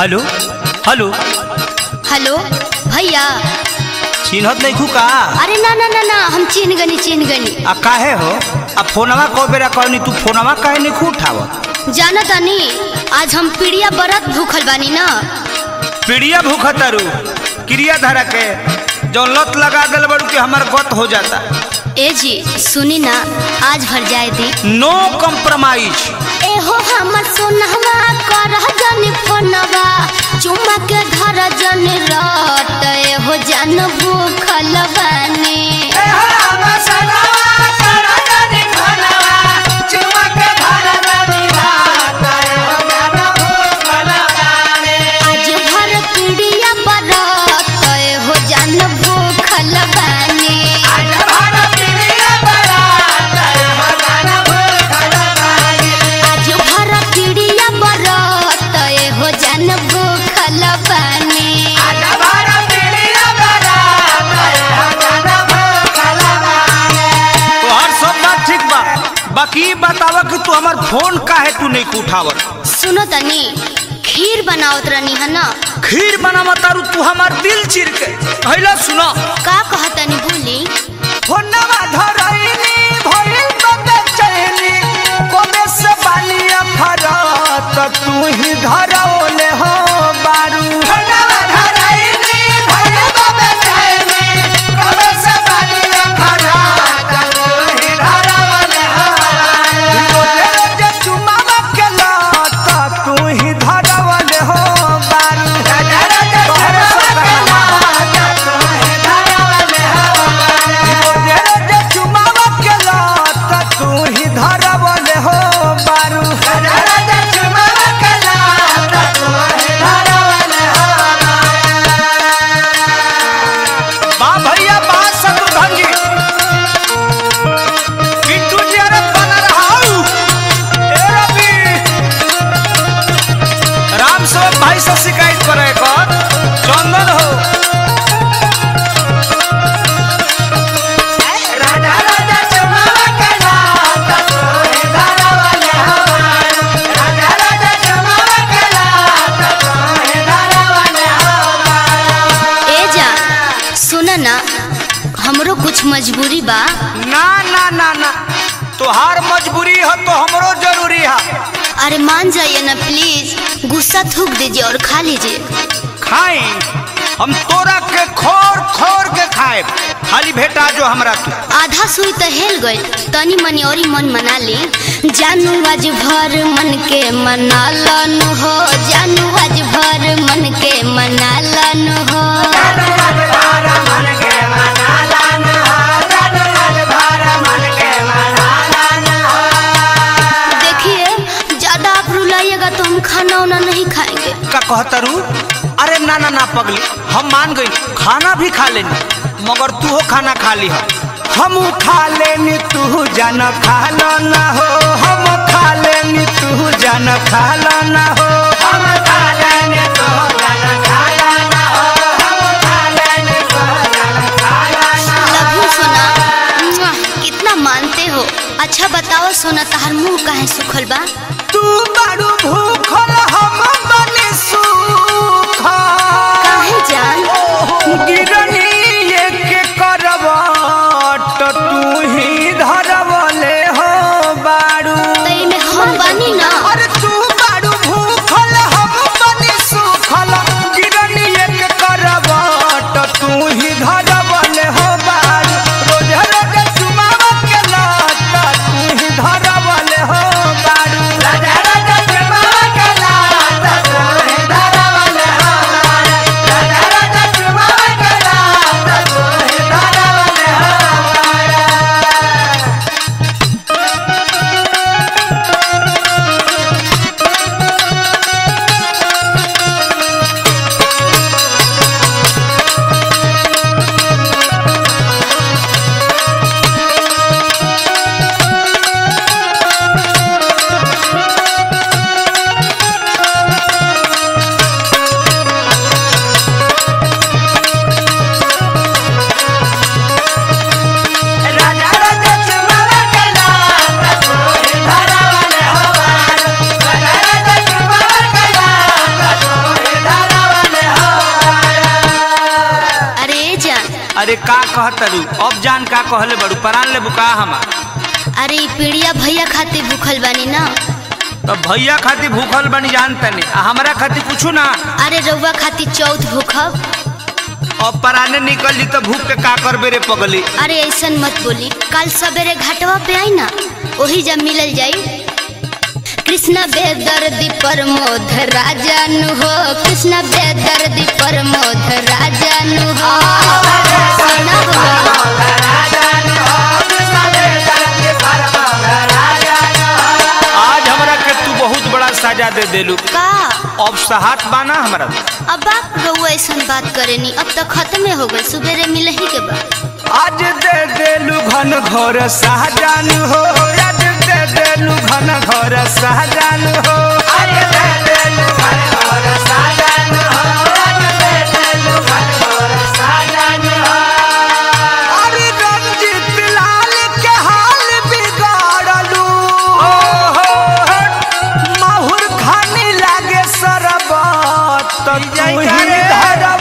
hello hello hello भैया चिन्हत नहीं खू का अरे ना ना ना ना हम चिन्ह गनी चिन्ह गनी आ काहे हो आ फोनवा कौ बेरा कहनी तू फोनवा काहे नहीं खू उठावत जाना तानी आज हम पीड़िया बरत भूखल बानी ना पीड़िया भूख तारू क्रिया धारा के जो लत लगा दिल बड़ू कि हमार गत हो जाता ए जी सुनी ना आज भर जाए दी नो कम्प्रोमाइज ए हो हमर सोनहवा कर जन फोनवा चुम्मा के धर जन रट ए हो जन भूखल बानी आज भर पीड़िया बरत ए हो जन भूखल बानी आज भर पीड़िया बरत ए हो जन भूखल बानी तो हर सब बात ठीक बा बाकी ई बतावा कि तू हमार फोन काहे तू नहीं उठावत सुनो तनी खीर बनावत रहनी है ना खीर बनावा तारू तू हमार दिल चिर के हैला सुनो का कहतनी भूली फोनवा धरैनी भइल बदे चैनी कोमे से बालिया फरत तू ही धरौले हो बारू फोनवा धरैनी भइल बदे चैनी कोमे से बालिया फरत तू ही धरौले हो बारू जे चुमावा के लत तू ही धरौले हो बारू तोहरे सब कहना तू ही धरौले हो जे चुमावा के लत तू ही धरौले हो बारू जे चुमावा के लत तू ही धरौले हो बा भैया बा शत्रुघ्न जी बिट्टू जी अरे बना रहा ए रवि राम सेवक भाई से शिकायत करे कर चंदन हो राजा राजा चुमावा के लात तोहे धरवाले हमार राजा राजा चुमावा के लात तोहे धरवाले हमार ए जा सुन ना हमरो कुछ मजबूरी बा ना ना ना ना तोहार मजबूरी है तो हमरो जरूरी है अरे मान जाइए ना प्लीज गुस्सा थूक दीजिए और खा लीजिए खाई हम तोरा के खोर खोर के खाए खाली भेटा जो हमरा तू आधा सुई तो हेल गई तनी मनी और मन मना ली जानू आज भर मन के मना लन हो जानू आज भर मन के मना लन हो देखिए ज्यादा आप रुलाइएगा तो हम खाना वाना नहीं खाएंगे का कहतरू अरे ना ना ना पगली हम मान गई खाना भी खा लेनी मगर तू हो खाना खा ली हम खा लेनी तू जान खा लो ना हो हम खा लेनी तू जान खा लो ना हो हम खा लेनी तू जान खा लो ना हो हम खा लेनी तू जान खा लो ना लव यू सोना मुआ, कितना मानते हो अच्छा बताओ सोना तहार मुंह काहे सुखल बा तू बड़ू भूखल हम बने सूखल काहे जान गिरनी एक करवट तू ही धरवले हो बारू तई में हम बानी ना अरे तू बारू भूखल हम बने सूखल गिरनी एक करवट तू ही धरवले हो बारू रोज रोज चुमावा के लत तू ही धरवले हो बारू रोज रोज चुमावा के लत अरे का कहतरू अब जान का कहले बड़ू परान ले बुका हमार अरे ई पीड़िया भैया खातिर भूखल बानी ना तो भैया खातिर भूखल बनी जान तनी आ हमरा खातिर कुछ ना अरे रउआ खातिर चौथ भूखब अब पराने निकल जी तो भूख के का करबे रे पगली अरे ऐसन मत बोली कल सवेरे घाटवा पे आई ना वही जब मिलल जाई कृष्णा बेदर्दी प्रमोद राजन हो कृष्णा बेदर्दी प्रमोद राजन हो सुना हो आज हमरा के तू बहुत बड़ा सजा दे देलू का अब सहात बाना हमरा अब आप रउआ ऐसन बात करेनी अब तो खत्मे हो गए सुबेरे मिलही के बाद आज दे देलू घन घोर सहजान हो आज दे देलू घन घोर सहजान हो आज दे देलू घन घोर सहजान हो आज दे देलू घन घोर सहजान हो अरे रंजीत लाल के हाल बिगाड़लू माहुर खानी लागे सरबत तू ही धरा